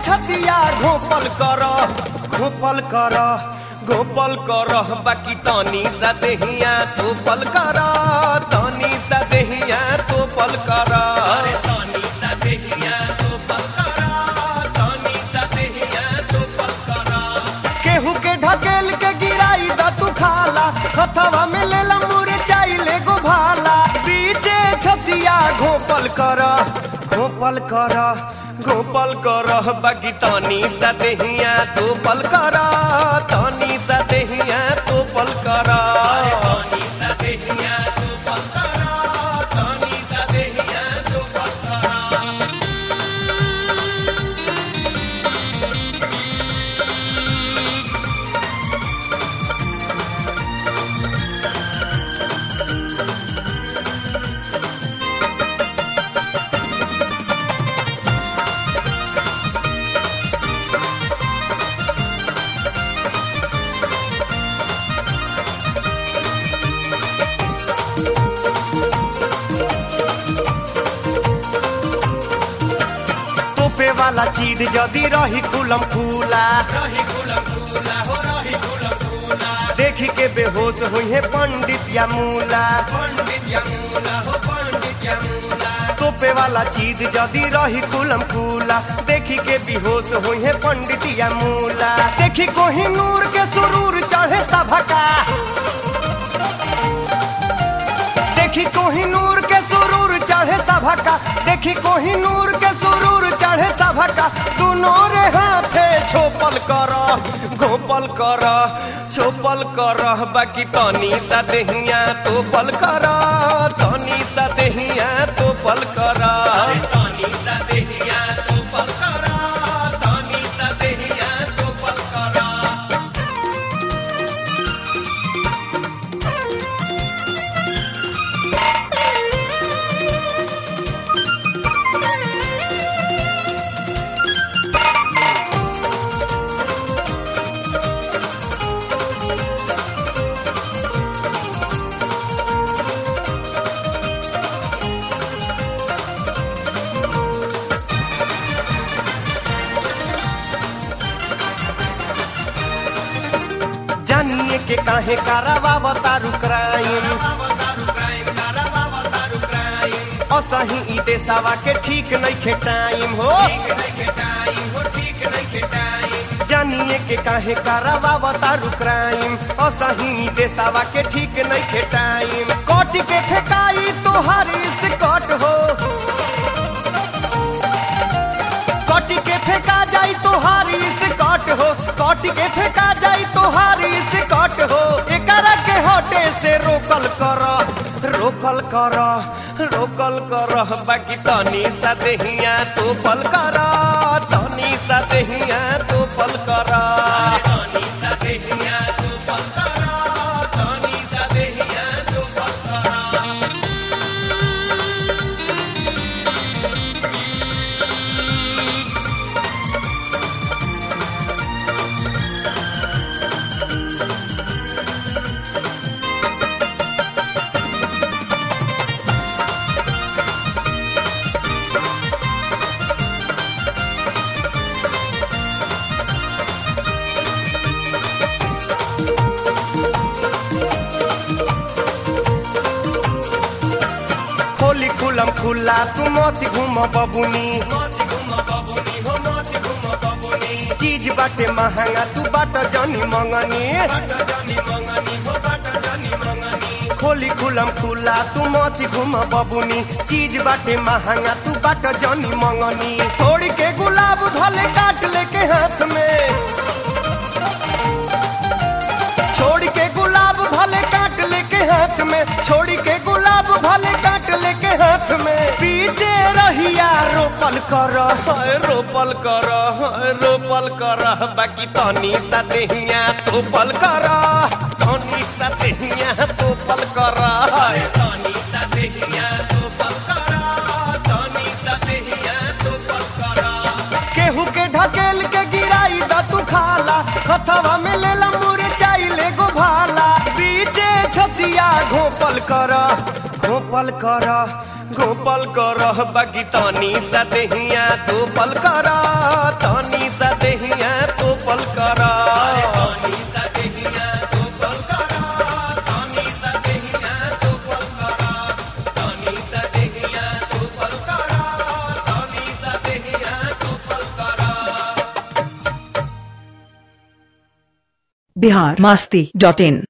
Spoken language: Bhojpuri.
छतिया घोपल कर घोपल कर घोपल कर बाकी तनी सा देहिया तोपल कर तनी सा देहिया तोपल कर अरे तनी सा देहिया तोपल कर तनी सा देहिया तोपल कर केहू के ढकेल के गिराई द तू खाला हथवा में लेला मुरे चाइले गो भाला बीचे छतिया घोपल कर घोपल कर घोपल कर बाकी तनी सा देहिया तोपल कर तनी सा देहिया तोपल कर तनी सा देहिया तोपल कर तनी सा देहिया तोपल कर तोपे वाला चीज जदी रही कुलम खुला रही कुलम खुला हो रही कुलम खुला देखी के बेहोश हुई है पंडित या मूला पंडित या मूला हो पंडित या मूला तोपे वाला चीज जदी रही कुलम खुला देखी के बेहोश हुई है पंडित या मूला देखी कोही नूर के सुरूर चढ़े सभका देखी कोहिनूर के सुरूर चढ़े सभका देखी कोहिनूर के सुरूर चढ़े सभका दोनों रे हाथे छोपल कर घोपल कर छोपल कर बाकी तनी सा देहिया तोपल कर तनी सा देहिया तोपल कर तनी सा देहिया तोपल कर तनी सा देहिया तोपल कर जानिए के काहे करावा बतारू क्राइम असही ई देसावा के ठीक नहीं खे टाइम हो जानिए के काहे करावा बतारू क्राइम असही ई देसावा के ठीक नहीं खे टाइम कट के फेकाई तोहारी से कट हो कट के फेंका जाई तोहारी से कट हो कट के फेंका जाई तोहारी से कट हो एकरा के हटे से रोकल कर रोकल कर रोकल कर बाकी तनी सा देहिया तो पल कर तनी सा देहिया तो पल कर तनी सा देहिया तो पल कर तनी सा देहिया तो पल कर खोली खुलम खुला तू मत घूम बबुनी चीज बाटे महंगा तू बाट जनी मंगनी खोली खुलम खुला तू मत घूम बबुनी चीज बाटे महंगा तू बाट जनी मंगनी छोड़ के गुलाब धले काट लेके हाथ में छोड़ के गुलाब भले काट लेके हाथ में छोड़ के गुलाब भले काट लेके हाथ में पीछे रहिया रोपल कर हाय रोपल कर हाय रोपल कर बाकी तनी सा देहिया तोपल कर तनी सा देहिया तोपल कर हाय तनी सा देहिया तोपल कर तनी सा देहिया तोपल कर केहू के ढकेल के गिराई द तू खाला हथवा में लेला मुरे चाइले गो भाला बीचे छतिया घोपल कर घोपल कर घोपल कर बाकी तनी सा देहिया तोपल कर तनी तनी सा देहिया तो पल करा तनी सा देहिया तो पल करा तनी सा देहिया तो पल करा तनी सा देहिया तो पल करा तनी सा देहिया तो पल करा बिहार मस्ती डॉट इन